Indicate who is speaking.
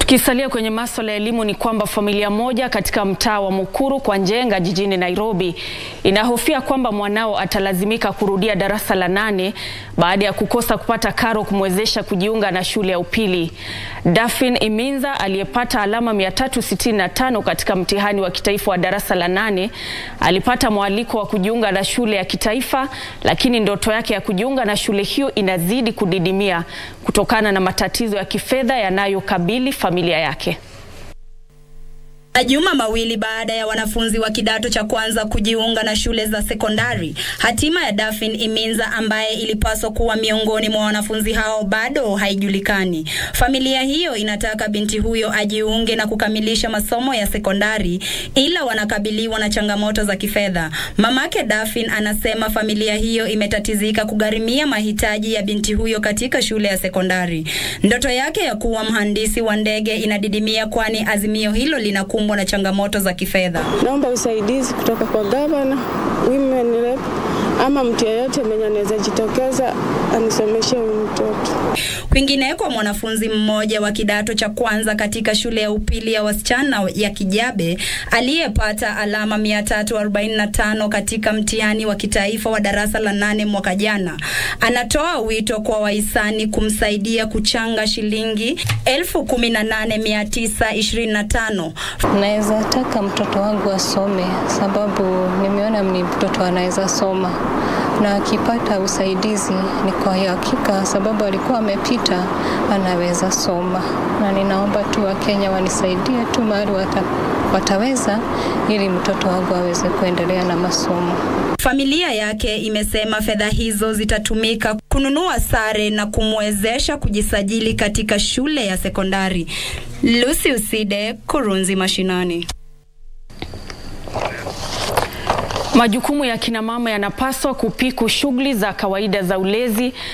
Speaker 1: Tukisalia kwenye masuala ya elimu ni kwamba familia moja katika mtaa wa Mukuru kwa Njenga jijini Nairobi inahofia kwamba mwanao atalazimika kurudia darasa la nane baada ya kukosa kupata karo kumwezesha kujiunga na shule ya upili. Dafin Iminza aliyepata alama 365 katika mtihani wa kitaifa wa darasa la nane alipata mwaliko wa kujiunga na shule ya kitaifa, lakini ndoto yake ya kujiunga na shule hiyo inazidi kudidimia kutokana na matatizo ya kifedha yanayokabili familia yake.
Speaker 2: Majuma mawili baada ya wanafunzi wa kidato cha kwanza kujiunga na shule za sekondari, hatima ya Dafin Iminza ambaye ilipaswa kuwa miongoni mwa wanafunzi hao bado haijulikani. Familia hiyo inataka binti huyo ajiunge na kukamilisha masomo ya sekondari, ila wanakabiliwa na changamoto za kifedha. Mamake Dafin anasema familia hiyo imetatizika kugharimia mahitaji ya binti huyo katika shule ya sekondari. Ndoto yake ya kuwa mhandisi wa ndege inadidimia, kwani azimio hilo linakumbwa na changamoto za kifedha.
Speaker 3: Naomba usaidizi kutoka kwa gavana, women rep ama mtu yeyote mwenye anaweza jitokeza anisomeshe huyu mtoto.
Speaker 2: Kwingineko, mwanafunzi mmoja wa kidato cha kwanza katika shule ya upili ya wasichana ya Kijabe aliyepata alama 345 katika mtihani wa kitaifa wa darasa la nane mwaka jana anatoa wito kwa wahisani kumsaidia kuchanga shilingi 18925
Speaker 4: Naweza taka mtoto wangu asome, sababu nimeona ni mtoto anaweza soma, na akipata usaidizi ni kwa hakika, sababu alikuwa amepita, anaweza soma, na ninaomba tu Wakenya wanisaidie tu mahali wata, wataweza, ili mtoto wangu aweze kuendelea na masomo.
Speaker 2: Familia yake imesema fedha hizo zitatumika kununua sare na kumwezesha kujisajili katika shule ya sekondari. Lucy Uside, Kurunzi Mashinani.
Speaker 1: Majukumu ya kina mama yanapaswa kupiku shughuli za kawaida za ulezi